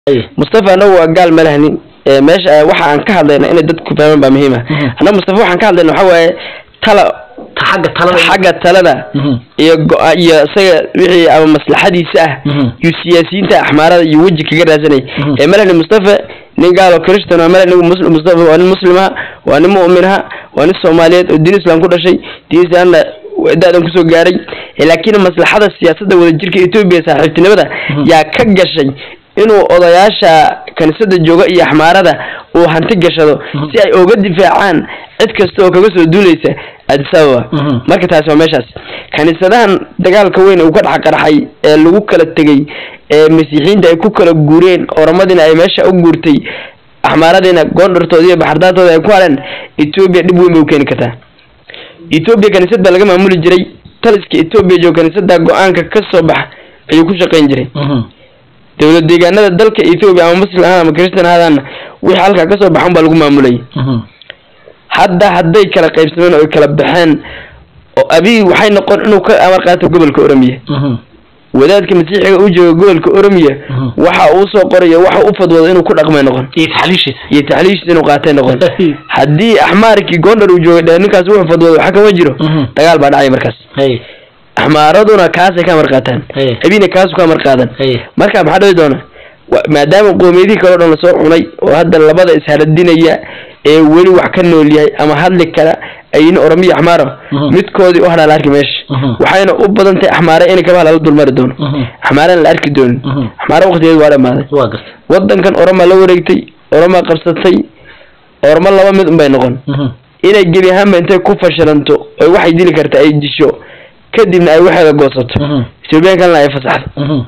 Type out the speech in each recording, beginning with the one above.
Haye. mustafa anagu waa gaal ma lahnin ee meesha waxa aan ka hadlayna inay dadku fahmaan baa muhiim ah Mhm. annaga mustafa waxaan ka hadlayna waxa waaye tala Ta xagga talada xagga talada Mhm. iyo go- iyo isaga wixii ama maslaxadiisa ah Mhm. iyo siyaasiyiinta axmaarada iyo weji kaga raadsanay Mhm. ee malahni mustafa nin gaal oo christian waa malahni muslim mustafa waa nin muslima waa nin mu'minaha waa nin soomaaliyeed oo diin islam ku dhashay diin islaamna da'dan kusoo gaaray ee laakiin maslaxada siyaasadda wadajirka etoobiya saaxiibtinimada Mhm. yaa ka gashay inuu odayaasha kaniisada jooga iyo axmaarada uu hanti gashado Mhm. si ay uga difaacaan cid kasta oo kaga soo duuleysa addis ababa Mhm. marka taasi waa meeshaas kaniisadahan dagaalka weyn uu ka dhex qarxay ee lagu kala tegey ee masiixiyiinta ay ku kala guureen oramadina ay meesha u guurtay axmaaradiina goondhartooda iyo baxardaantooda ay ku haleen etoobiya dhib weyn bay u keeni kartaa etoobiya kaniisad baa laga maamuli jiray taliska etoobiya jooga kaniisada go-aanka ka soo bax ayuu ku shaqayn jiray Mhm. dowlad deegaanada dalka etoobiya ama muslim ahaan ama christian ahaadaana wixii halkaa kasoo baxan baa lagu maamulayay Mhm. hadda hadday kala qaybsameen oo ay kala baxeen oo abiy waxay noqon inuu ka amar qaato gobolka oromiya Mhm. wadaadka masiixiga u jooga gobolka oromiya Mhm. waxa uu soo qorayo waxa u fadwoodo inuu ku dhaqmay noqon iyo taxliishiisa iyo taxliishiisa inuu qaatay noqon haddii axmaarkii gondar uu joogay dheh ninkaas wuxuu fadwoodo waxa kama jiro Mhm. dagaal baa dhacay markaas Haye. axmaaraduna kaasay ka amar qaataan Haye. abina kaasu ka amar qaadan Haye. marka maxaa dhici doona wa- maadaama qoomiyadihii kale o dhan lasoo cunay oo hadda labada isharadinaya ee weli wax ka nool yahay ama hadli kara ayin oromiya axmaaro Mhm. midkoodii u hadhaa la arki meesha Mhm. waxayna u badan tahay axmaare in kabaha lala dulmari doono Mhm. axmaarena la arki doonin Mhm. axmaare waqtigeed waa dhamaaday waa gartay wadankan oromaa la wareegtay oromaa qabsatay ormo laba mid unbay noqon Mhm. inay gebi ahaanba intay ku fashilanto oy waxay dili karta ay disho kadibna ay waxeeda goosato Mhm. ethoobiyan kalena ay fasaxdo Mhm.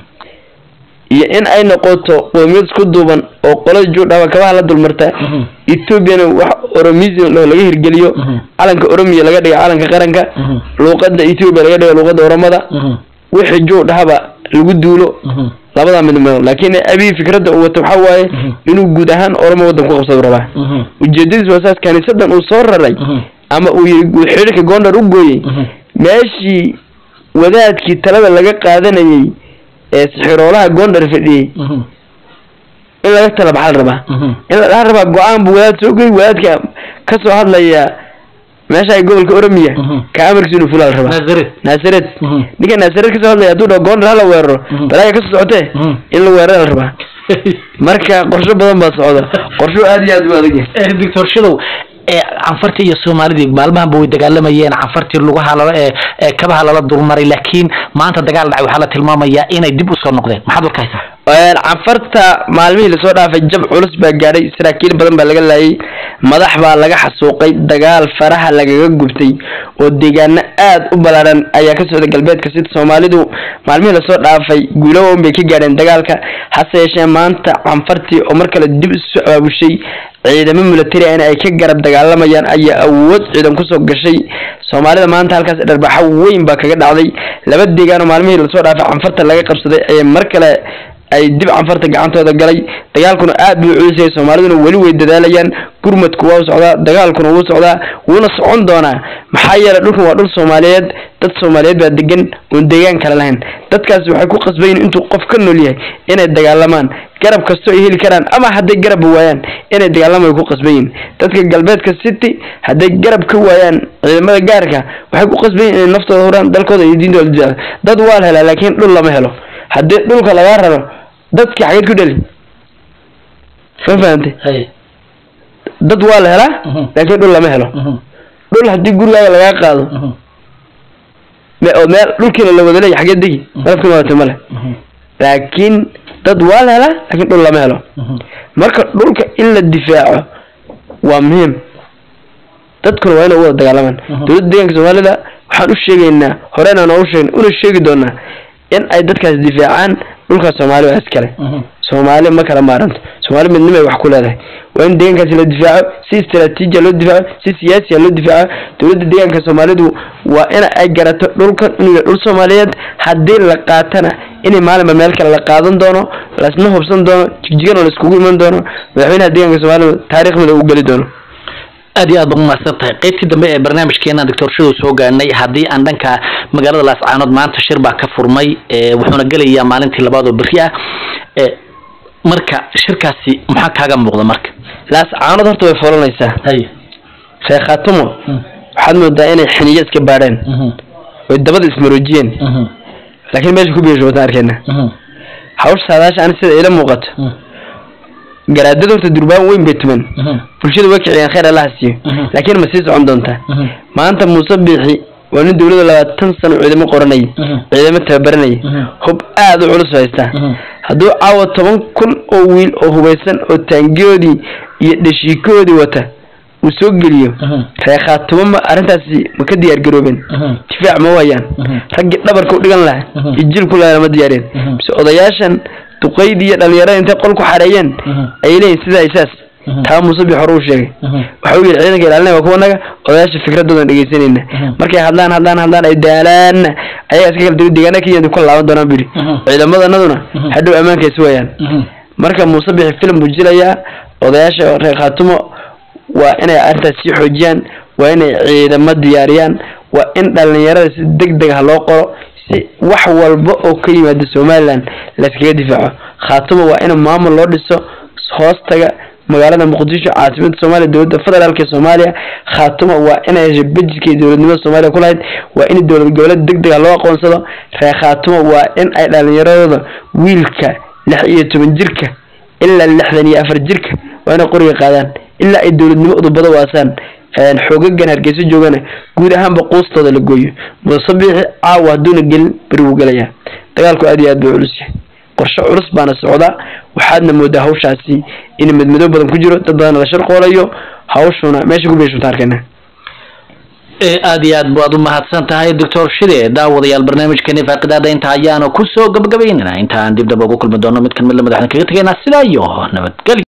iyo in ay noqoto qoomiyad isku duuban oo qolada joogdhaba kabaha la dulmarta Mhm. ethoobiana wax oromism loo laga hirgeliyo Mhm. calanka oromiya laga dhiga calanka qaranka Mhm. luuqada ethoobia laga dhiga luuqada oromada Mhm. wixii joogdhahaba lagu duulo Mhm. labadaa mid mid laakiin abiy fikradda uu wato waxaa waaye Mhm. inuu guud ahaan oromo waddan ku qabsado rabaa Mhm. ujeedadiis waa saas kaniisadan uu soo raray Mhm. ama uu yiri uu xidhiirka gondar u gooyey Mhm. meeshii wadaadkii talada laga qaadanayay ee sixiroolaha gondar fadhiyey Mhm. in laga tala baxaa la rabaa Mhm. in la dhaha rabaa go-aan buu wadaad soo goy wadaadka ka soo hadlaya meesha ay gobolka oromiya Mhm. ka amarkiisa inuu fulaa la rabaa Nazaret. naasareed Mhm. ninka naasareed kasoo hadlaya hadduu dhaho gondar hala weeraro Mhm. balaaga kasoo socotee Mhm. in la weerara la rabaa marka qorsho badan baa socda qorsho aad iyo aad u adag yahay Eh, doctor shidow ee canfartii iyo soomaalidii maalmahanba way dagaalamayeen canfartii lugaha lala ee ee kabaha lala dulmaray laakiin maanta dagaal dhacay waxaa la tilmaamayaa inay dib usoo noqdeen maxaad warka haysaa Een, canfarta maalmihii lasoo dhaafay jab culus baa gaadhay saraakiil badan baa laga laayay madax baa laga xasuuqay dagaal faraha lagaga gubtay oo deegaano aad u ballaaran ayaa ka socda galbeedka sida soomaalidu maalmihii lasoo dhaafay guulo weyn bay ka gaadheen dagaalka hase yeeshee maanta canfartii oo mar kale dib isu abaabushay ciidamo military ah in ay ka garab dagaalamayaan ayaa awood ciidan kusoo gashay soomaalida maanta halkaas dharbaxo weyn baa kaga dhacday laba deegaan oo maalmihii lasoo dhaafay canfarta laga qabsaday ayay mar kale ay dib canfarta gacantooda galay dagaalkuna aad buu culus yahay soomaaliduna weli way dadaalayaan gurmadku waa u socdaa dagaalkuna wuu socdaa wuuna socon doonaa maxaa yeelay dhulkan waa dhul soomaaliyeed dad soomaaliyeed baa degan oon deegaan kale lahayn dadkaasi waxay ku qasbayin intuu qof ka nool yahay inay dagaalamaan garab kastoo ay heli karaan ama hadday garabba waayaan inay dagaalamaan way ku qasbayin dadka galbeedka city hadday garab ka waayaan ciidamada gaarka waxay ku qasbayin inay naftooda huraan dalkooda iyo diintooda difaaco dad waa la helaa laakiin dhul lama helo haddii dhulka lagaa raro dadki xageed ku dheli ma fahamtay Hay. dad waa la helaa Mhm. laakiin dhul lama helo Mhm. dhul haddii gurigaaga lagaa qaado Mhm. me- oo meel dhulkiina la wada leeyahay xageed degi Mhm. malafkina wadata male Mhm. laakiin dad waa la helaa laakiin dhul lama helo Mhm. marka dhulka in la difaaco waa muhiim dadkuna waa inay u wada dagaalamaan Mhm. dowladda deegaanka soomaalida waxaan u sheegaynaa horena noogu sheegna una sheegi doonaa in ay dadkaas difaacaan dhulkaas soomaali waa iskale Mhm. soomaali ma kala maaranto soomaali midnimo ay wax ku leedahay waa in deegaankaasi la difaaco si istaraatiijiya loo difaaco si siyaasiya loo difaaco dowladda deegaanka soomaalidu waa in ay garato dhulkan inuu yahay dhul soomaaliyeed haddii la qaatana inay maalinba meel kale la qaadan doono lasna hubsan doono jigjigana la iskugu iman doono madaxweynaha deegaanka soomaalidu taariikh mid uu geli doono aad iyo aad ba umahadsan tahay qaybtii dambe ee barnaamijkeena doctor shidow soo gaarnay haddii aan dhanka magaalada laascaanood maanta shir baa ka furmay ee wuxuuna gelayaa maalintii labaad oo berri ah ee marka shirkaasi maxaa kaaga muuqda marka laas caanood horta way foolanaysaa hay reer khaatumo waxaad moodaa inay xiniyo iska baadheen oy dabada ismaroojiyeen laakiin meesha ku biisho wataan arkeyna hawsha saadaasha ani sida ila muuqato garaadada horta durbaan weyn bay tuman bulshada way kiciyaan khayr allaha siiyo laakiin ma sii socon doontaa maanta muuse biixi waa nin dowladda labaatan sano ciidamo qoranayay ciidamo tababaranayay hub aada u culus haystaa hadduu caawa toban kun oo wiil oo hubaysan oo taangiyoodii iyo dhashiikoodii wata uu soo geliyo reer khaatumo ma arrintaasi ma ka diyaar garoobeen difaac ma waayaan raggii dhabarka u dhigan lahaa iyo jilku lahaa ma diyaareen mise odayaashan duqaydii iyo dhalinyarada intay qol ku xareeyeen ayay leeyihin sidaa isaas taa muuse bi hore uu sheegay waxa uu yidhi ciidanka ilaalinaya waa kuwanaga odayaasha fikradoodan dhegeysanayna markay hadlaan hadlaan hadlaan ay daalaanna ayaga iska kala duwan deegaana kenya ku laaban doonaan bu yidhi ciidamadanaduna hadhow ammaanka is waayaan marka muuse bixi filim buu jilayaa odayaasha reer khaatumo waa inay arrintaas sii xoojiyaan waa inay ciidamo diyaariyaan waa in dhalinyarada si deg deg ah loo qoro si wax walba oo ka yimaada somaliland layskaga difaaco khaatumo waa in maamul loo dhiso hoostaga magaalada muqdisho caasimada soomaaliya dowladda federaalk ee soomaaliya khaatumo waa inay hesho bejidkii dowladnimada soomaaliya ku lahayd waa in dowlad goboleed deg deg ah loo aqoonsado reer khaatumo waa in ay dhalinyaradooda wiilka lix iyo toban jirka ilaa lixdan iyo afar jirka waa inay qoriga qaadaan ilaa ay dowladnimo udubada waasaan xoogagan hargeysa joogana guud ahaanba quustooda la gooyo musabiixi caawa hadduuna gelin beri wuu gelayaa dagaalku aad iyo aad buu culus yahay qorshe culus baana socdaa waxaadna moodaa hawshaasi in madmadow badan ku jiro dad badan la sharqoolayo hawshuna meesha ku beeshunta arkayna aad iyo aad baad u mahadsan tahay doctor shide daawadayaal barnaamijkeeni faaqidaada inta ayaanu kusoo gabagabaynana intaan dib daba ugu kulmi doono mid kan mid la madaxdan kaga tegaynaa sidaa iyo nabadgelyo